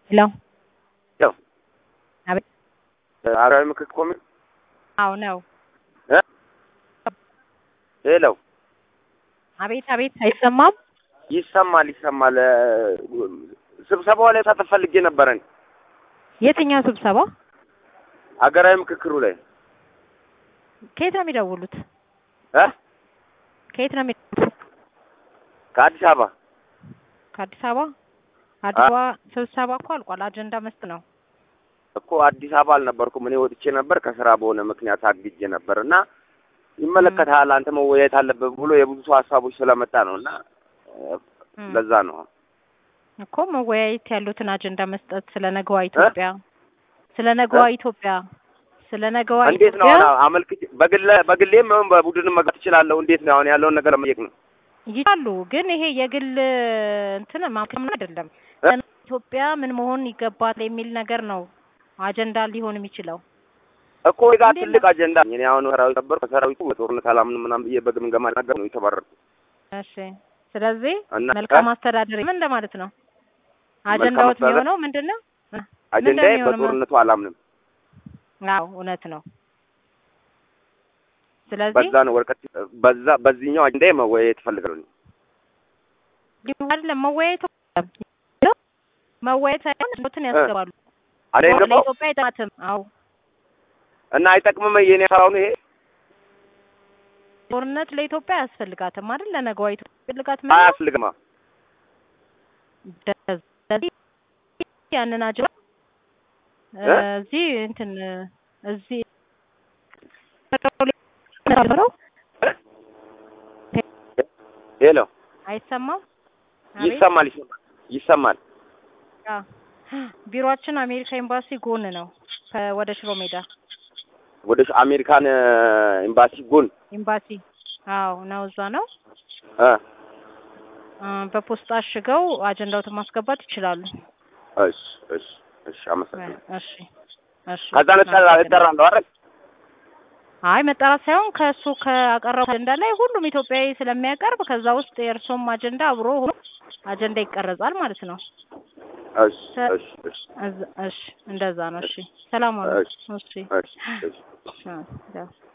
ሄሎ ሄሎ አቤት ሀገራዊ ምክክር ኮሚሽን አዎ ነው እ ሄሎ አቤት አቤት አይሰማም ይሰማል ይሰማል እ ስብሰባው ላይ መሳተፍ ፈልጌ ነበረን የትኛው ስብሰባ ሀገራዊ ምክክሩ ላይ ከየት ነው የሚደውሉት እ ከየት ነው የሚደውሉት ከአዲስ አበባ ከአዲስ አበባ አዲስ አበባ ስብሰባ እኮ አልቋል አጀንዳ መስጥ ነው እኮ አዲስ አበባ አልነበርኩም እኔ ወጥቼ ነበር ከስራ በሆነ ምክንያት አግጄ ነበር እና ይመለከታል አንተ መወያየት አለበት ብሎ የብዙ ሰው ሀሳቦች ስለመጣ ነው እና እም። ለዛ ነው እኮ መወያየት ያሉትን አጀንዳ መስጠት ስለ ነገዋ ኢትዮጵያ ስለ ነገዋ ኢትዮጵያ ስለ ነገዋ እንዴት ነው ኢትዮጵያ አሁን አመልክቼ በግለ በግሌም ይሁን በቡድንም መግባት እችላለሁ እንዴት ነው አሁን ያለውን ነገር ለመጠየቅ ነው ይችላሉ ግን ይሄ የግል እንትን ማክም አይደለም እ? ኢትዮጵያ ምን መሆን ይገባል የሚል ነገር ነው አጀንዳ ሊሆን የሚችለው እኮ ጋ እንዴት ትልቅ ነው? አጀንዳ እኔ አሁን ሰራዊት ነበር ከሰራዊቱ በጦርነት አላምንም ምናምን ብዬ በግምገማ ነገር ነው የተባረርኩት እሺ ስለዚህ እና መልካም እ? አስተዳደር ምን እንደማለት ነው አጀንዳዎት አስተዳደር? የሚሆነው ምንድን ነው እ? አጀንዳዬ ምንድን ነው የሚሆነው? በጦርነቱ አላምንም አዎ እውነት ነው ስለዚህ በዛ ነው ወረቀት በዛ በዚህኛው አጀንዳዬ መወያየት እፈልጋለሁ አይደለም መወያየት መወያየት ሳይሆን ሞትን ያስገባሉ አለ ገባው ለኢትዮጵያ አይጠቅማትም አዎ እና አይጠቅምም የኔ ስራው ነው ይሄ ጦርነት ለኢትዮጵያ አያስፈልጋትም አይደል ለነገዋ ኢትዮጵያ ያስፈልጋት ምን አያስፈልግማ ስለዚህ ያንን አጀ እ? እዚህ እንትን እዚህ ሄሎ አይሰማም አቤት ይሰማል ይሰማል ይሰማል አዎ። ቢሮአችን አሜሪካ ኤምባሲ ጎን ነው ከ- ወደ ሽሮ ሜዳ ወደ አሜሪካን እ፣ ኤምባሲ ጎን ኤምባሲ አዎ ነው እዛ ነው እ እ፣ በፖስታ አሽገው አጀንዳውትን ማስገባት ይችላሉ እሺ እሺ እሺ አመሰግናለሁ እሺ እሺ ከዛ ነጠላ እጠራለሁ አይደል አይ መጠራት ሳይሆን ከእሱ ከአቀረቡ አጀንዳ ላይ ሁሉም ኢትዮጵያዊ ስለሚያቀርብ ከዛ ውስጥ የእርሶም አጀንዳ አብሮ ሆኖ አጀንዳ ይቀረጻል ማለት ነው። እሺ እሺ እሺ እዛ- እሺ እንደዛ ነው። እሺ ሰላም ዋሉ። እሺ እሺ እሺ እሺ እሺ፣ ያው